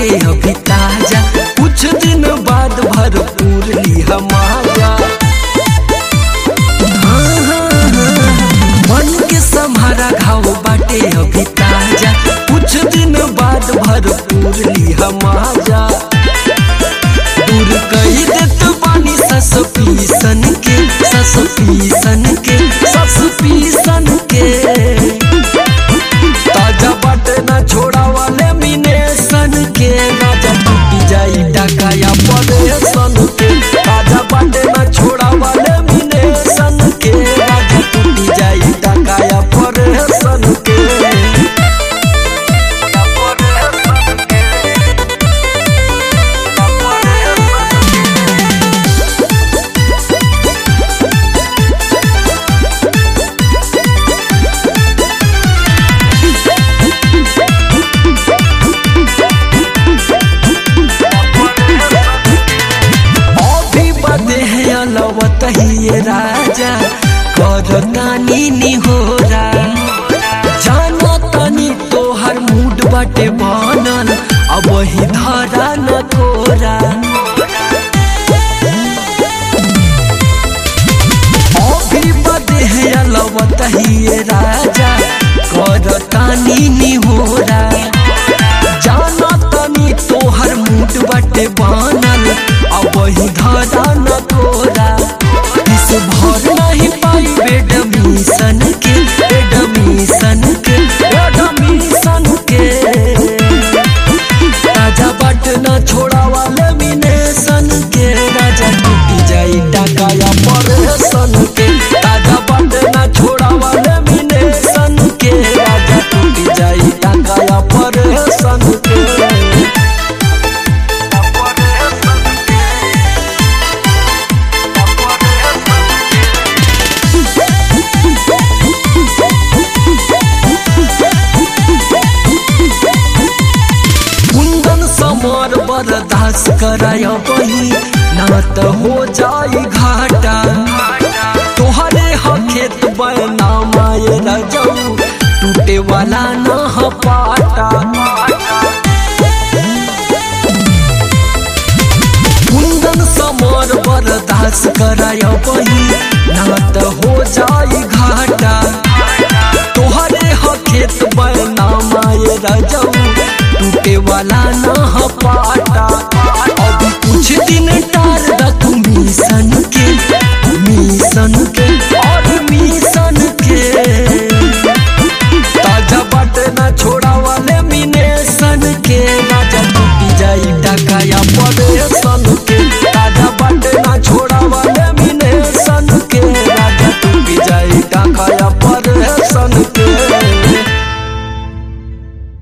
बाटे अभी ताजा कुछ दिन बाद भरपूर लिहा माजा हाँ, हाँ, हाँ, मन के सम्हारा घाव बाटे अभी ताजा कुछ दिन बाद भरपूर लिहा माजा दूर कही देत बानी सस पीसन के सस पीसन के सस पीसन के ताजा बाटे ना छोड़ा वाले मिने सन के राजा टूटी जाई डकाया पड़े सन के ताजा बाटे ना छोड़ा वाले मिने सन के राजा टूटी जाई डकाया पड़े सन के अभी बदे है अलवत ही राजा कर नानी निहोरा जाना तनी तोहर मूड बाटे बनल अब वही धरा न कोरा अभी बदे है अलवत ही राजा कर तानी निहोरा जाना तनी तोहर मूड बाटे बनल अब वही धरा न तोरा इस भर नहीं पाई बेडमिशन के बेडमिशन के बेडमिशन के राजा बट न छोड़ा वाले मिनेशन के राजा टूटी जाई डकाया परेशन के राजा बट न छोड़ा वाले मिनेशन के राजा टूटी जाई डकाया परेशन के कुंदन समर बर्दाश्त कराय बही ना त हो जाई घाटा तोहरे ह खेत बना माये रजऊ टूटे वाला न ह पाटा कुंदन समर बर्दाश्त कराय बही ना त हो जाई घाटा तोहरे ह खेत बना माये रजऊ टूटे वाला न ह पाटा अभी कुछ दिन टार द तू मिशन के मिशन के और मिशन के ताजा बाटे ना छोड़ा वाले